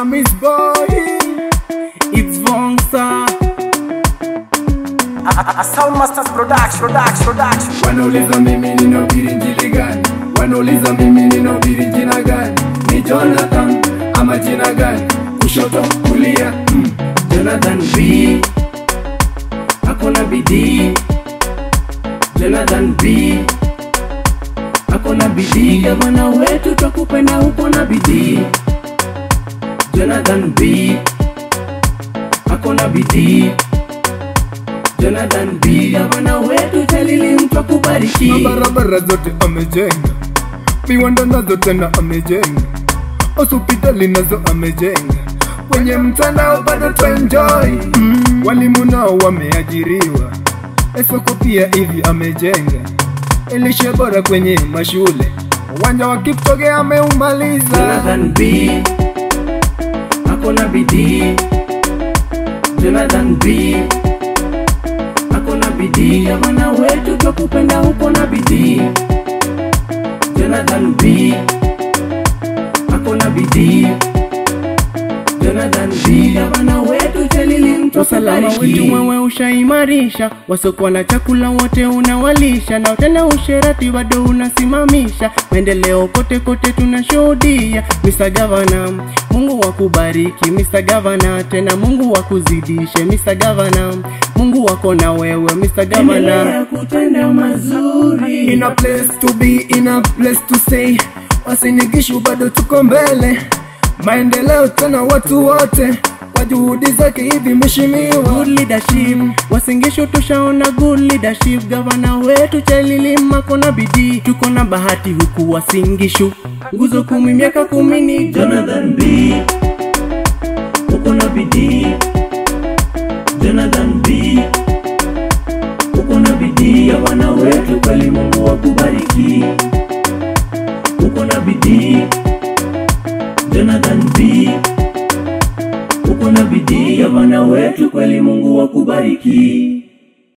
Hamis boy, it's Vongsa. A Sound Masters Production, Production, Production. Wanauliza mimi ninahubiri injili gani? Wanauliza mimi ninahubiri jina gani? Ni Jonathan ama jina gani? Kushoto kulia, mm. Jonathan B akona bidii. Jonathan B akona bidii. Gavana wetu twakupenda, uko na bidii. Jonathan B akona bidii. Jonathan B gavana wetu Jalili mtu akubariki. barabara zote amejenga, viwanda nazo tena amejenga, hospitali nazo amejenga, kwenye mtandao bado twaenjoy. Mm, walimu nao wameajiriwa, esoko pia hivi amejenga, elishe bora kwenye mashule, uwanja wa Kipchoge ameumaliza. Jonathan B akona bidii. Jonathan B akona bidii. Gavana wetu twakupenda, uko na bidii. Jonathan B akona bidii. Jonathan B gavana wetu Jalili mtu usalama wetu akubariki. wewe ushaimarisha, wasiokuwa na chakula wote unawalisha, na tena usherati bado unasimamisha. Maendeleo kote kote tunashuhudia. Mr. Governor, Mungu wakubariki Mr. Governor, tena Mungu wakuzidishe Mr. Governor, Mungu wako na wewe Mr. Governor. Endelea kutenda mazuri. In a place to be, in a place to stay. Wasinigishu bado tuko mbele, maendeleo tena watu wote kwa juhudi zake hivi mheshimiwa. good leadership wasingisho tushaona good leadership gavana wetu chalilima kona bidii tuko na bahati huku wasingishu nguzo kumi miaka kumi ni Jonathan B uko na bidii. Jonathan B uko na bidii ya wana wetu, kweli Mungu wakubariki. Uko na bidii. Jonathan B uko na bidii ya wana wetu, kweli Mungu wakubariki.